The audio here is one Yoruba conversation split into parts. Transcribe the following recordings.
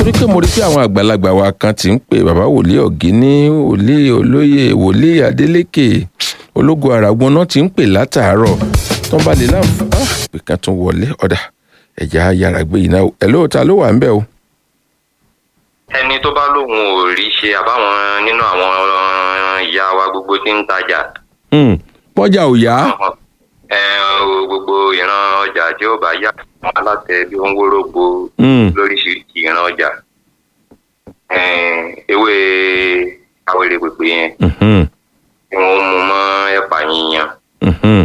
torí pé mo rí pé àwọn àgbàlagbà wa kan ti ń pè bàbá wòlíì ọ̀gíní wòlíì olóyè wòlíì adélékè ológun àràgbọ́n náà ti ń pè látàárọ̀ tó ń bá lè láǹfà pé kan tún wọlé ọ̀dà ẹ̀já yára gbé yìí náà ẹ̀ lóòótọ́ ló wà ń bẹ̀ o. ẹni tó bá lóun ò rí ṣe àbáwọn nínú àwọn ìyá wa gbogbo tí ń tajà Hmm, pọ́jà ò yá ẹ, o, gbogbo ìran ọjà tí ó bá yá àwọn alátẹ bí ó ń wórógbó Hmm, lóríṣiríṣi ìran ọjà ẹ, ewé awele pèpè yẹn mhm, tí wọn mú mọ ẹ̀pà yíyan mhm.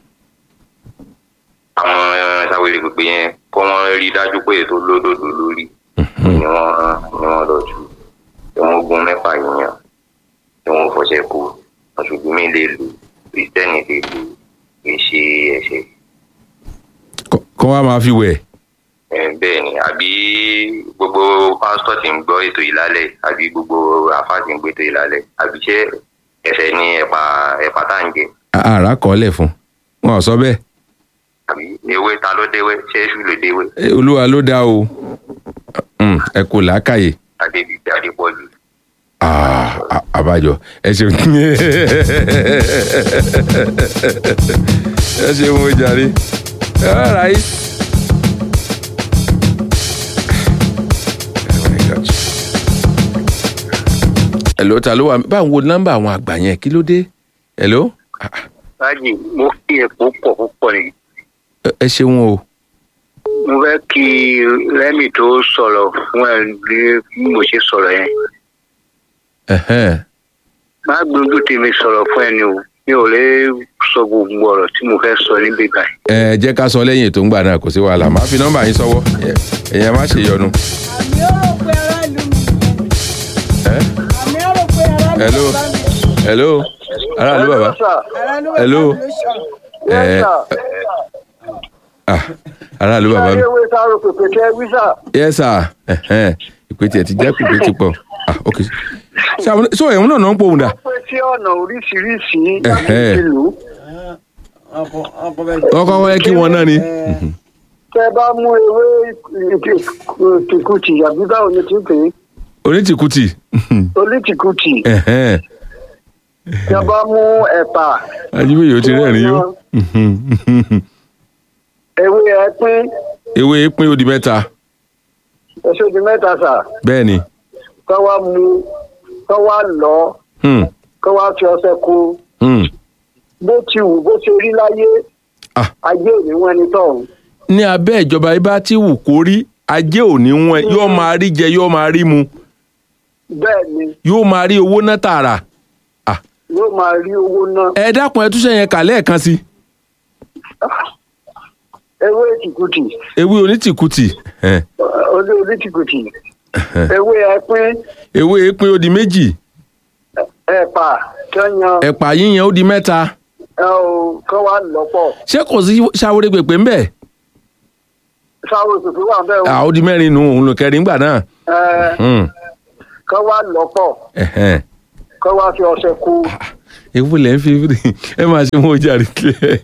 àwọn awele pèpè yẹn kó wọn rí dájú pé ètò lódòdó lórí ni wọn ni wọn lọ jù tí wọn gún mẹ́fà yíyan tí wọn fọṣẹ kú mùsùlùmí lè lò kristẹni lè lò kì í ṣe ẹ̀ṣẹ̀ Kọ́- kọ́ wa máa fi wẹ̀ ẹ, bẹ́ẹ̀ ni àbí gbogbo pásítọ̀ tí ń gbọ́ ètò ìlálẹ̀ àbí gbogbo àfáà tí ń gbé ètò ìlálẹ̀ àbí ṣé ẹ̀ṣẹ̀ ní ẹ̀pà ẹ̀pà tá à ń jẹ àrà kọ́lẹ̀ fún wọn ò sọ bẹ́ẹ̀ àbí ewé ta ló déwé ṣé èṣù ló déwé Eh, olúwa ló dá o Hmm, ẹ kò làákàyè adébíyí adépọ̀jù Ah, a- àbájọ ẹ ṣeun ẹ ṣeun mo jàre all right. Oh my God. hello ta ló wà báwo wo nọ́mbà àwọn àgbà yẹn kí ló dé hello Ah, ah, báyìí mo kí epo pọ̀ púpọ̀ ni ẹ- ẹ ṣeun o mo fẹ́ kí rẹ́mì tó sọ̀rọ̀ fún ẹ ní bí mo ṣe sọ̀rọ̀ yẹn Ẹhẹ́n. má gbójú tèmi sọ̀rọ̀ fún ẹ ni o mi ò lè sọ gbogbo ọ̀rọ̀ tí mo fẹ́ sọ níbí báyìí. ẹ jẹ́ ká sọ lẹ́yìn ètò ń gbà náà kò sí wàhálà máa fi nọ́mbà yín sọ́wọ́ Ẹ- ẹ̀yin má ṣe yọnu. àmì ó rò pé aráàlú mi Ẹ? àmì ó rò pé aráàlú Hello. bàbá mi hello aráàlú bàbá aráàlú Hello. bàbá mi ló sọ. ẹ ah aráàlú bàbá mi ewé sáró pèpè tẹ wíṣà yes sir ẹhẹ́n. ìpè tiẹ̀ ti jẹ́ pèpè ti pọ̀ ah ok ṣé àwọn ṣé ẹ̀hún náà náà ń pohùn dà pé sí ọ̀nà oríṣiríṣi Ẹ̀hẹ́. láti ìlú wọ́n kọ́ wọ́n kí wọn náà ni tẹ bá mú ewé tìkùtì àbí báwo ni tí ń pè é onítìkùtì olítìkùtì ẹhẹ́n. tẹ bá mú ẹ̀pà ajíbóyè ó ti rẹ́rìn yó ewé ẹpín ewé pín ó di mẹ́ta ẹṣọ di mẹ́ta sà bẹ́ẹ̀ ni kọ́ wá mú kọ́ wá lọ Hmm, kọ́ wá fi ọṣẹ kó hmm. bó ti wù bó ṣe rí láyé Ah. ayé ò ní wọn ẹni tọ̀hún. ní abẹ́ ìjọba ibà tí wù kó rí ajé òní wọn yóò máa rí jẹ yóò máa rí mu bẹ́ẹ̀ ni yóò máa rí owó náà tààrà yóò máa rí owó náà ẹ dákun ẹ túnṣe yẹn kà lẹ́ẹ̀kan sí ewé tìkùtì ewé onítìkùtì ẹn, olú olítìkùtì ewé ẹpín ewé pín ó di méjì ẹ̀pà tẹ́yàn ẹ̀pà yíyan ó di mẹ́ta ẹ ò kọ́ wá lọ́pọ̀ ṣé kò sí ṣàwórẹ́ pèpè ńbẹ̀ sáwọ́ òṣèlú wà bẹ́ẹ̀ o à ó di mẹ́rin nù òun ló kẹrin gbà náà ẹ Hmm, kọ́ wá lọ́pọ̀ ẹhẹ́n. kọ́ wá fi ọṣẹ kó ewu lẹ́ ń fi ẹ máa ṣe mọ́ ojú àríkẹ́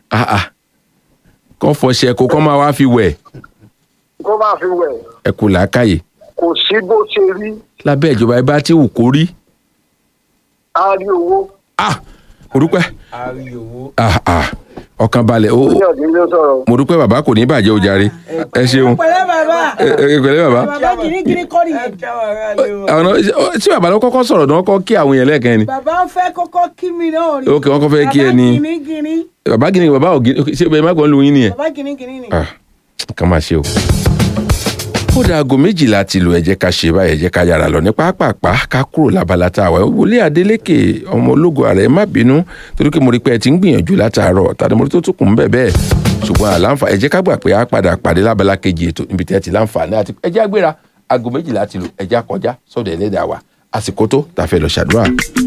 kọ́ fọṣẹ kó kọ́ máa wá fi wẹ̀ kó má fi wẹ̀ ẹ kò làákàyè kò sí bó ṣe rí lábẹ́ ìjọba ibà tí wù kó rí á rí owó ah mo dúpẹ́ ah ah ọkàn balẹ̀ ó ní ọ̀dín ló sọ̀rọ̀. mo dúpẹ́ bàbá kò ní bàjẹ́ o jàre ẹ ṣeun pẹ̀lẹ́ bàbá ẹ ẹ pẹ̀lẹ́ bàbá bàbá gírígírí kọ́ nìyẹn. àwọn tí bàbá ló kọ́kọ́ sọ̀rọ̀ náà kọ́ kí àwọn yẹn lẹ́ẹ̀kan ni bàbá ń fẹ́ kọ́kọ́ kí mi náà rí. Ok, wọ́n kọ́ fẹ́ kí ẹ ní- bàbá gírígírí bàbá gíní bàbá ò gíní ṣé bẹ́ẹ̀ má gbọ́n lu yín nìyẹn bàbá gírígírí ni. ah kàn máa ṣe o. ó da aago méjìlá ti lò ẹ jẹ́ ká ṣe báyìí ẹ jẹ́ ká yára lọ ní pápápá ká kúrò lábala tá a wà wọlé adélékè ọmọ ológo ààrẹ má bínú torí pé mo rí pé ẹ ti ń gbìyànjú látàárọ̀ tàbí mo rí tó tún kùn bẹ́ẹ̀ bẹ́ẹ̀ ṣùgbọ́n àlàǹfà ẹ jẹ́ ká gbà pé a padà pàdé lábala kejì ètò níbi tí ẹ ti láǹfààní àti ẹ jẹ́ àgbéra aago méjìlá ti lò ẹ jẹ́ àkọjá sọ́dọ̀ ẹlẹ́dàá wa àsìkò tó tàfẹ́ lọ ṣàdúrà.